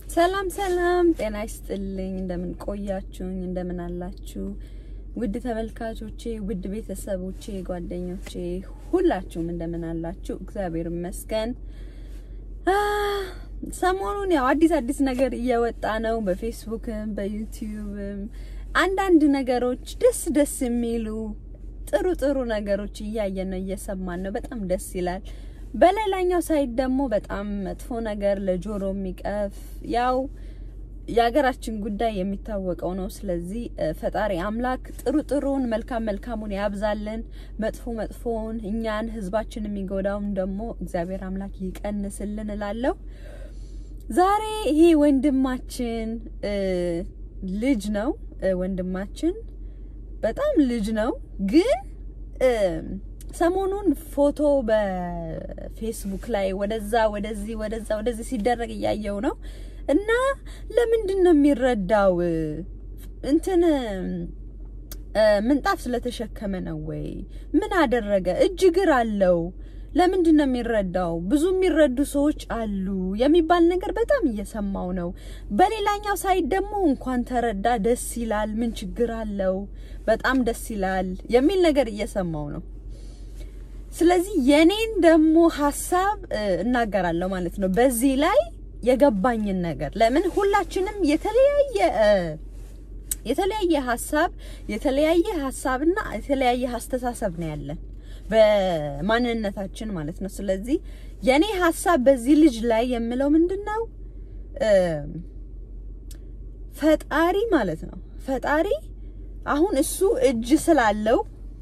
ሰላም ሰላም፣ ጤና ይስጥልኝ። እንደምን ቆያችሁኝ? እንደምን አላችሁ? ውድ ተመልካቾቼ፣ ውድ ቤተሰቦቼ፣ ጓደኞቼ ሁላችሁም እንደምን አላችሁ? እግዚአብሔር ይመስገን። ሰሞኑን ያው አዲስ አዲስ ነገር እየወጣ ነው። በፌስቡክም በዩቲዩብም አንዳንድ ነገሮች ደስ ደስ የሚሉ ጥሩ ጥሩ ነገሮች እያየን ነው፣ እየሰማን ነው። በጣም ደስ ይላል። በሌላኛው ሳይድ ደግሞ በጣም መጥፎ ነገር ለጆሮ የሚቀፍ ያው የሀገራችን ጉዳይ የሚታወቀው ነው። ስለዚህ ፈጣሪ አምላክ ጥሩ ጥሩን መልካም መልካሙን ያብዛልን፣ መጥፎ መጥፎውን እኛን ህዝባችን የሚጎዳውን ደግሞ እግዚአብሔር አምላክ ይቀንስልን እላለሁ። ዛሬ ይሄ ወንድማችን ልጅ ነው። ወንድማችን በጣም ልጅ ነው ግን ሰሞኑን ፎቶ በፌስቡክ ላይ ወደዛ ወደዚህ ወደዛ ወደዚህ ሲደረግ እያየው ነው እና ለምንድን ነው የሚረዳው? እንትን ምንጣፍ ስለተሸከመ ነው ወይ? ምን አደረገ? እጅ እግር አለው። ለምንድን ነው የሚረዳው? ብዙ የሚረዱ ሰዎች አሉ የሚባል ነገር በጣም እየሰማው ነው። በሌላኛው ሳይድ ደግሞ እንኳን ተረዳ ደስ ይላል፣ ምን ችግር አለው? በጣም ደስ ይላል የሚል ነገር እየሰማው ነው። ስለዚህ የኔን ደግሞ ሀሳብ እናገራለሁ ማለት ነው። በዚህ ላይ የገባኝን ነገር ለምን ሁላችንም የተለያየ የተለያየ ሀሳብ የተለያየ ሀሳብና የተለያየ አስተሳሰብ ነው ያለን በማንነታችን ማለት ነው። ስለዚህ የኔ ሀሳብ በዚህ ልጅ ላይ የምለው ምንድን ነው ፈጣሪ ማለት ነው ፈጣሪ አሁን እሱ እጅ ስላለው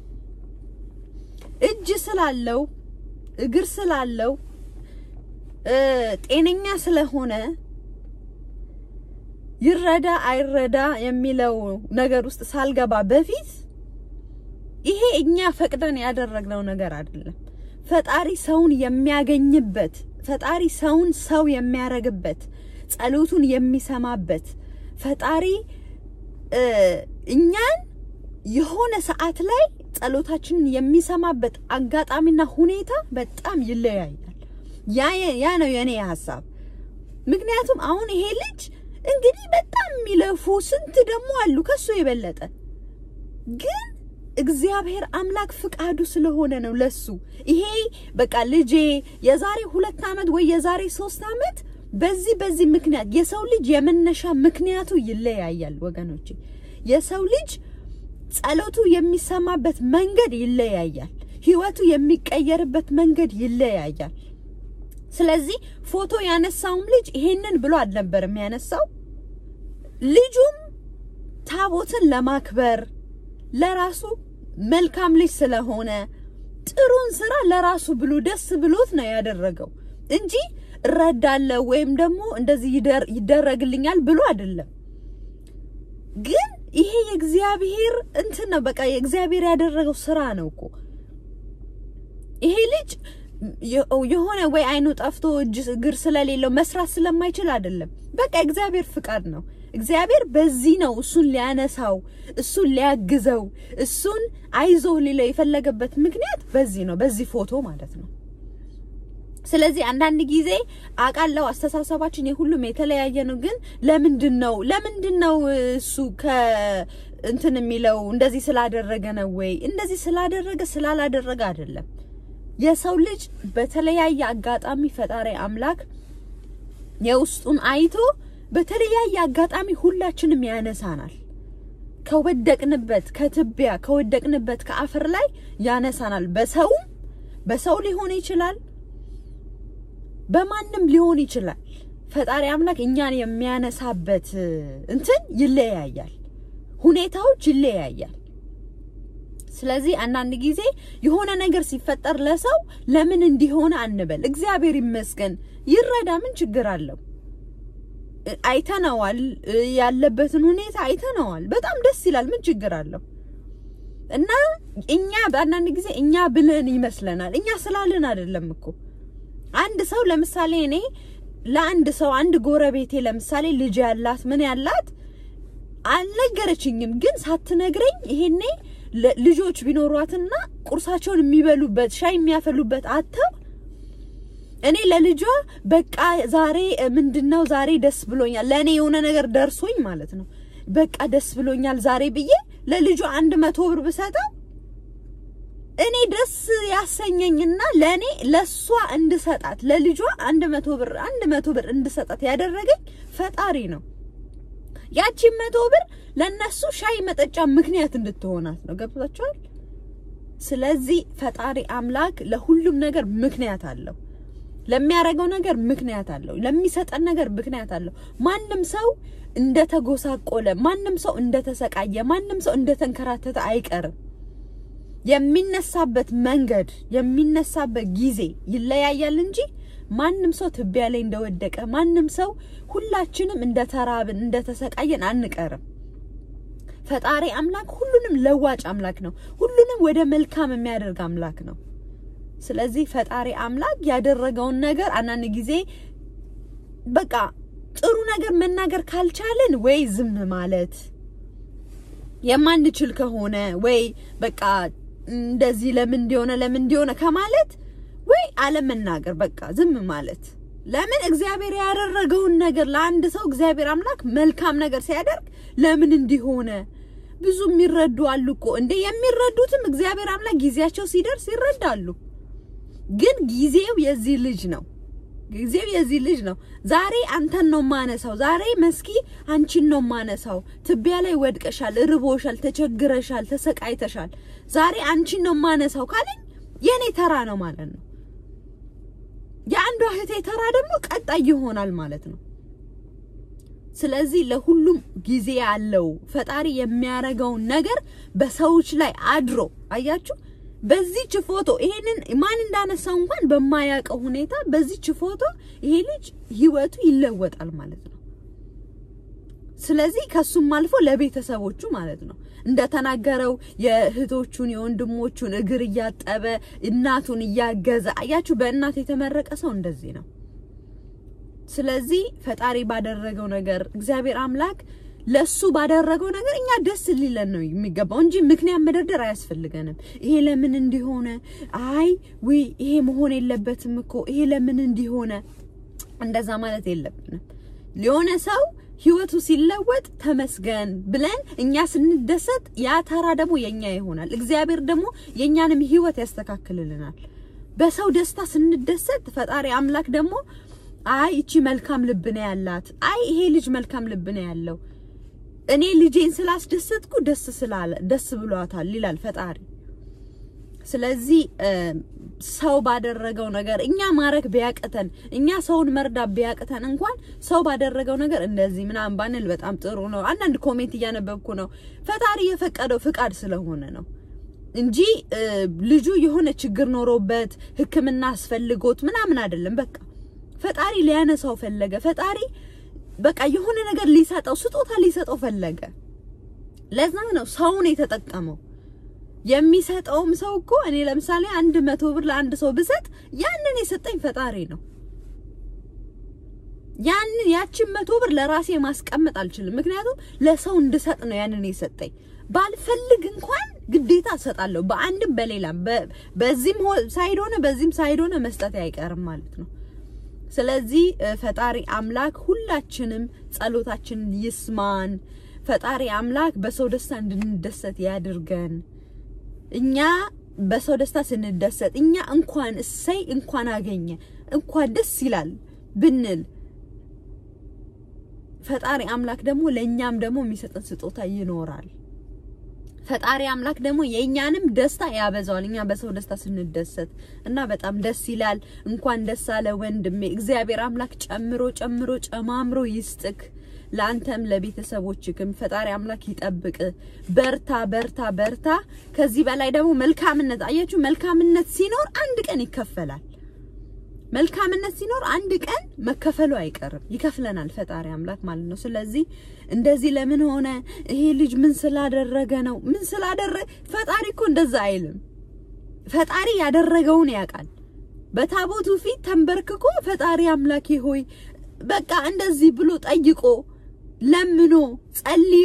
እጅ ስላለው እግር ስላለው ጤነኛ ስለሆነ ይረዳ አይረዳ የሚለው ነገር ውስጥ ሳልገባ በፊት ይሄ እኛ ፈቅደን ያደረግነው ነገር አይደለም። ፈጣሪ ሰውን የሚያገኝበት፣ ፈጣሪ ሰውን ሰው የሚያረግበት፣ ጸሎቱን የሚሰማበት፣ ፈጣሪ እኛን የሆነ ሰዓት ላይ ጸሎታችንን የሚሰማበት አጋጣሚና ሁኔታ በጣም ይለያያል። ያ ነው የኔ ሀሳብ። ምክንያቱም አሁን ይሄ ልጅ እንግዲህ በጣም የሚለፉ ስንት ደግሞ አሉ ከሱ የበለጠ ግን እግዚአብሔር አምላክ ፍቃዱ ስለሆነ ነው ለሱ ይሄ በቃ ልጄ የዛሬ ሁለት ዓመት ወይ የዛሬ ሶስት ዓመት በዚህ በዚህ ምክንያት የሰው ልጅ የመነሻ ምክንያቱ ይለያያል ወገኖቼ የሰው ልጅ ጸሎቱ የሚሰማበት መንገድ ይለያያል። ህይወቱ የሚቀየርበት መንገድ ይለያያል። ስለዚህ ፎቶ ያነሳውም ልጅ ይሄንን ብሎ አልነበርም ያነሳው። ልጁም ታቦትን ለማክበር ለራሱ መልካም ልጅ ስለሆነ ጥሩን ስራ ለራሱ ብሎ ደስ ብሎት ነው ያደረገው እንጂ እረዳለሁ ወይም ደግሞ እንደዚህ ይደረግልኛል ብሎ አይደለም ግን ይሄ የእግዚአብሔር እንትን ነው። በቃ የእግዚአብሔር ያደረገው ስራ ነው እኮ ይሄ ልጅ የሆነ ወይ አይኑ ጠፍቶ እጅ እግር ስለሌለው መስራት ስለማይችል አይደለም። በቃ እግዚአብሔር ፍቃድ ነው። እግዚአብሔር በዚህ ነው እሱን ሊያነሳው፣ እሱን ሊያግዘው፣ እሱን አይዞህ ሊለው የፈለገበት ምክንያት በዚህ ነው፣ በዚህ ፎቶ ማለት ነው። ስለዚህ አንዳንድ ጊዜ አውቃለሁ አስተሳሰባችን የሁሉም የተለያየ ነው። ግን ለምንድን ነው ለምንድን ነው እሱ ከእንትን የሚለው እንደዚህ ስላደረገ ነው ወይ እንደዚህ ስላደረገ ስላላደረገ አይደለም። የሰው ልጅ በተለያየ አጋጣሚ ፈጣሪ አምላክ የውስጡን አይቶ በተለያየ አጋጣሚ ሁላችንም ያነሳናል። ከወደቅንበት ከትቢያ ከወደቅንበት ከአፈር ላይ ያነሳናል። በሰውም በሰው ሊሆን ይችላል በማንም ሊሆን ይችላል። ፈጣሪ አምላክ እኛን የሚያነሳበት እንትን ይለያያል፣ ሁኔታዎች ይለያያል። ስለዚህ አንዳንድ ጊዜ የሆነ ነገር ሲፈጠር ለሰው ለምን እንዲሆነ አንበል። እግዚአብሔር ይመስገን ይረዳ፣ ምን ችግር አለው? አይተነዋል፣ ያለበትን ሁኔታ አይተነዋል። በጣም ደስ ይላል፣ ምን ችግር አለው? እና እኛ በአንዳንድ ጊዜ እኛ ብለን ይመስለናል። እኛ ስላልን አይደለም እኮ አንድ ሰው ለምሳሌ እኔ ለአንድ ሰው አንድ ጎረቤቴ ለምሳሌ ልጅ ያላት ምን ያላት አልነገረችኝም፣ ግን ሳትነግረኝ ይሄኔ ልጆች ቢኖሯትና ቁርሳቸውን የሚበሉበት ሻይ የሚያፈሉበት አተው እኔ ለልጇ በቃ ዛሬ ምንድነው ዛሬ ደስ ብሎኛል፣ ለእኔ የሆነ ነገር ደርሶኝ ማለት ነው። በቃ ደስ ብሎኛል ዛሬ ብዬ ለልጇ አንድ መቶ ብር ብሰጠው እኔ ደስ ያሰኘኝና ለእኔ ለእሷ እንድሰጣት ለልጇ አንድ መቶ ብር አንድ መቶ ብር እንድሰጣት ያደረገኝ ፈጣሪ ነው። ያቺን መቶ ብር ለነሱ ሻይ መጠጫ ምክንያት እንድትሆናት ነው። ገብቷቸዋል። ስለዚህ ፈጣሪ አምላክ ለሁሉም ነገር ምክንያት አለው። ለሚያደርገው ነገር ምክንያት አለው። ለሚሰጠን ነገር ምክንያት አለው። ማንም ሰው እንደተጎሳቆለ፣ ማንም ሰው እንደተሰቃየ፣ ማንም ሰው እንደተንከራተተ አይቀርም። የሚነሳበት መንገድ የሚነሳበት ጊዜ ይለያያል እንጂ ማንም ሰው ትቢያ ላይ እንደወደቀ ማንም ሰው ሁላችንም እንደተራብን እንደተሰቃየን አንቀርም። ፈጣሪ አምላክ ሁሉንም ለዋጭ አምላክ ነው። ሁሉንም ወደ መልካም የሚያደርግ አምላክ ነው። ስለዚህ ፈጣሪ አምላክ ያደረገውን ነገር አንዳንድ ጊዜ በቃ ጥሩ ነገር መናገር ካልቻልን ወይ ዝም ማለት የማንችል ከሆነ ወይ በቃ እንደዚህ ለምን እንዲሆነ ለምን እንዲሆነ ከማለት ወይ አለመናገር በቃ ዝም ማለት። ለምን እግዚአብሔር ያደረገውን ነገር ለአንድ ሰው እግዚአብሔር አምላክ መልካም ነገር ሲያደርግ ለምን እንዲሆነ ብዙ የሚረዱ አሉ እኮ እንደ የሚረዱትም እግዚአብሔር አምላክ ጊዜያቸው ሲደርስ ይረዳሉ። ግን ጊዜው የዚህ ልጅ ነው። ጊዜው የዚህ ልጅ ነው። ዛሬ አንተን ነው ማነሳው። ዛሬ መስኪ አንቺን ነው ማነሳው። ትቢያ ላይ ወድቀሻል፣ ርቦሻል፣ ተቸግረሻል፣ ተሰቃይተሻል። ዛሬ አንቺን ነው ማነሳው ካለኝ የኔ ተራ ነው ማለት ነው። የአንዷ እህቴ ተራ ደግሞ ቀጣይ ይሆናል ማለት ነው። ስለዚህ ለሁሉም ጊዜ ያለው ፈጣሪ የሚያደርገውን ነገር በሰዎች ላይ አድሮ አያችሁ። በዚች ፎቶ ይሄንን ማን እንዳነሳው እንኳን በማያውቀው ሁኔታ በዚች ፎቶ ይሄ ልጅ ህይወቱ ይለወጣል ማለት ነው። ስለዚህ ከሱም አልፎ ለቤተሰቦቹ ማለት ነው እንደተናገረው የእህቶቹን የወንድሞቹን እግር እያጠበ እናቱን እያገዘ አያችሁ። በእናት የተመረቀ ሰው እንደዚህ ነው። ስለዚህ ፈጣሪ ባደረገው ነገር እግዚአብሔር አምላክ ለሱ ባደረገው ነገር እኛ ደስ ሊለን ነው የሚገባው እንጂ ምክንያት መደርደር አያስፈልገንም። ይሄ ለምን እንዲሆነ፣ አይ ውይ ይሄ መሆን የለበትም እኮ ይሄ ለምን እንዲሆነ፣ እንደዛ ማለት የለብንም። የሆነ ሰው ህይወቱ ሲለወጥ ተመስገን ብለን እኛ ስንደሰት ያ ተራ ደግሞ የኛ ይሆናል። እግዚአብሔር ደግሞ የኛንም ህይወት ያስተካክልልናል። በሰው ደስታ ስንደሰት ፈጣሪ አምላክ ደግሞ አይ እቺ መልካም ልብ ነው ያላት፣ አይ ይሄ ልጅ መልካም ልብ ነው ያለው እኔ ልጄን ስላስደሰትኩ ደስ ስላለ ደስ ብሏታል ይላል ፈጣሪ። ስለዚህ ሰው ባደረገው ነገር እኛ ማረግ ቢያቅተን እኛ ሰውን መርዳት ቢያቅተን እንኳን ሰው ባደረገው ነገር እንደዚህ ምናምን ባንል በጣም ጥሩ ነው። አንዳንድ ኮሜንት እያነበብኩ ነው። ፈጣሪ የፈቀደው ፍቃድ ስለሆነ ነው እንጂ ልጁ የሆነ ችግር ኖሮበት ሕክምና አስፈልጎት ምናምን አይደለም። በቃ ፈጣሪ ሊያነሳው ፈለገ። ፈጣሪ በቃ የሆነ ነገር ሊሰጠው ስጦታ ሊሰጠው ፈለገ። ለዛ ነው ሰውን የተጠቀመው። የሚሰጠውም ሰው እኮ እኔ ለምሳሌ አንድ መቶ ብር ለአንድ ሰው ብሰጥ ያንን የሰጠኝ ፈጣሪ ነው። ያንን ያችን መቶ ብር ለራሴ ማስቀመጥ አልችልም። ምክንያቱም ለሰው እንድሰጥ ነው ያንን የሰጠኝ። ባልፈልግ እንኳን ግዴታ እሰጣለሁ። በአንድም በሌላም በዚህም ሳይድ ሆነ በዚህም ሳይድ ሆነ መስጠት አይቀርም ማለት ነው። ስለዚህ ፈጣሪ አምላክ ሁላችንም ጸሎታችንን ይስማን። ፈጣሪ አምላክ በሰው ደስታ እንድንደሰት ያድርገን። እኛ በሰው ደስታ ስንደሰት እኛ እንኳን እሰይ እንኳን አገኘ እንኳን ደስ ይላል ብንል ፈጣሪ አምላክ ደግሞ ለእኛም ደግሞ የሚሰጠን ስጦታ ይኖራል። ፈጣሪ አምላክ ደግሞ የእኛንም ደስታ ያበዛዋል። እኛ በሰው ደስታ ስንደሰት እና በጣም ደስ ይላል። እንኳን ደስ አለ ወንድሜ። እግዚአብሔር አምላክ ጨምሮ ጨምሮ ጨማምሮ ይስጥክ። ለአንተም ለቤተሰቦችክም ፈጣሪ አምላክ ይጠብቅ። በርታ በርታ በርታ። ከዚህ በላይ ደግሞ መልካምነት አያችሁ፣ መልካምነት ሲኖር አንድ ቀን ይከፈላል። መልካምነት ሲኖር አንድ ቀን መከፈሉ አይቀርም፣ ይከፍለናል ፈጣሪ አምላክ ማለት ነው። ስለዚህ እንደዚህ ለምን ሆነ ይሄ ልጅ ምን ስላደረገ ነው? ምን ስላደረገ ፈጣሪ እኮ እንደዛ አይልም። ፈጣሪ ያደረገውን ያውቃል። በታቦቱ ፊት ተንበርክኮ ፈጣሪ አምላኬ ሆይ በቃ እንደዚህ ብሎ ጠይቆ ለምኖ ጸልዮ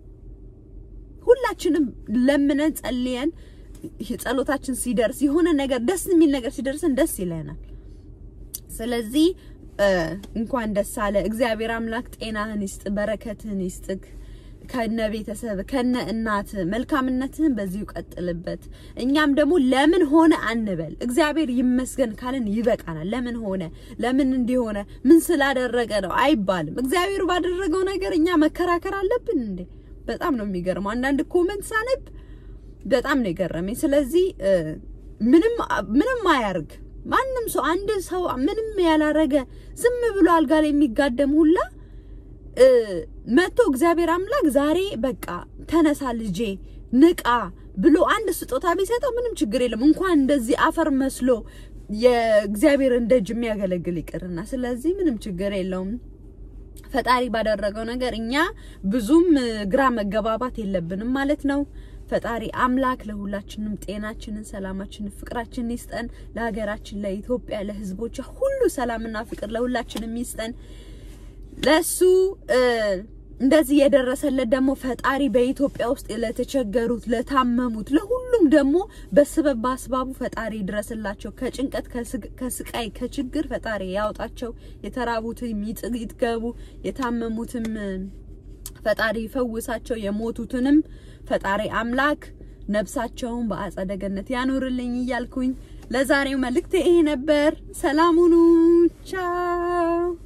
ሁላችንም ለምነን ጸልየን ጸሎታችን ሲደርስ የሆነ ነገር ደስ የሚል ነገር ሲደርስን ደስ ይለናል። ስለዚህ እንኳን ደስ አለ። እግዚአብሔር አምላክ ጤናህን ይስጥ፣ በረከትህን ይስጥክ ከነ ቤተሰብ ከነ እናት መልካምነትህን በዚሁ ቀጥልበት። እኛም ደግሞ ለምን ሆነ አንበል፣ እግዚአብሔር ይመስገን ካልን ይበቃናል። ለምን ሆነ ለምን እንዲሆነ ምን ስላደረገ ነው አይባልም። እግዚአብሔር ባደረገው ነገር እኛ መከራከር አለብን እንዴ? በጣም ነው የሚገርመው። አንዳንድ ኮመንት ሳነብ በጣም ነው የገረመኝ። ስለዚህ ምንም ምንም አያርግ ማንም ሰው አንድ ሰው ምንም ያላረገ ዝም ብሎ አልጋ ላይ የሚጋደም ሁላ መጥቶ እግዚአብሔር አምላክ ዛሬ በቃ ተነሳ ልጄ ንቃ ብሎ አንድ ስጦታ ቢሰጠው ምንም ችግር የለም። እንኳን እንደዚህ አፈር መስሎ የእግዚአብሔርን ደጅ የሚያገለግል ይቅርና፣ ስለዚህ ምንም ችግር የለውም። ፈጣሪ ባደረገው ነገር እኛ ብዙም ግራ መገባባት የለብንም ማለት ነው። ፈጣሪ አምላክ ለሁላችንም ጤናችንን፣ ሰላማችንን፣ ፍቅራችንን ይስጠን። ለሀገራችን፣ ለኢትዮጵያ፣ ለሕዝቦቿ ሁሉ ሰላምና ፍቅር ለሁላችንም ይስጠን። ለሱ እንደዚህ የደረሰለት ደግሞ ፈጣሪ በኢትዮጵያ ውስጥ ለተቸገሩት፣ ለታመሙት፣ ለሁሉም ደግሞ በስበብ በአስባቡ ፈጣሪ ይድረስላቸው። ከጭንቀት ከስቃይ ከችግር ፈጣሪ ያውጣቸው። የተራቡትም ይጥገቡ፣ የታመሙትም ፈጣሪ ይፈውሳቸው። የሞቱትንም ፈጣሪ አምላክ ነፍሳቸውን በአጸደ ገነት ያኖርልኝ እያልኩኝ ለዛሬው መልእክት ይሄ ነበር። ሰላም ሁኑ። ቻው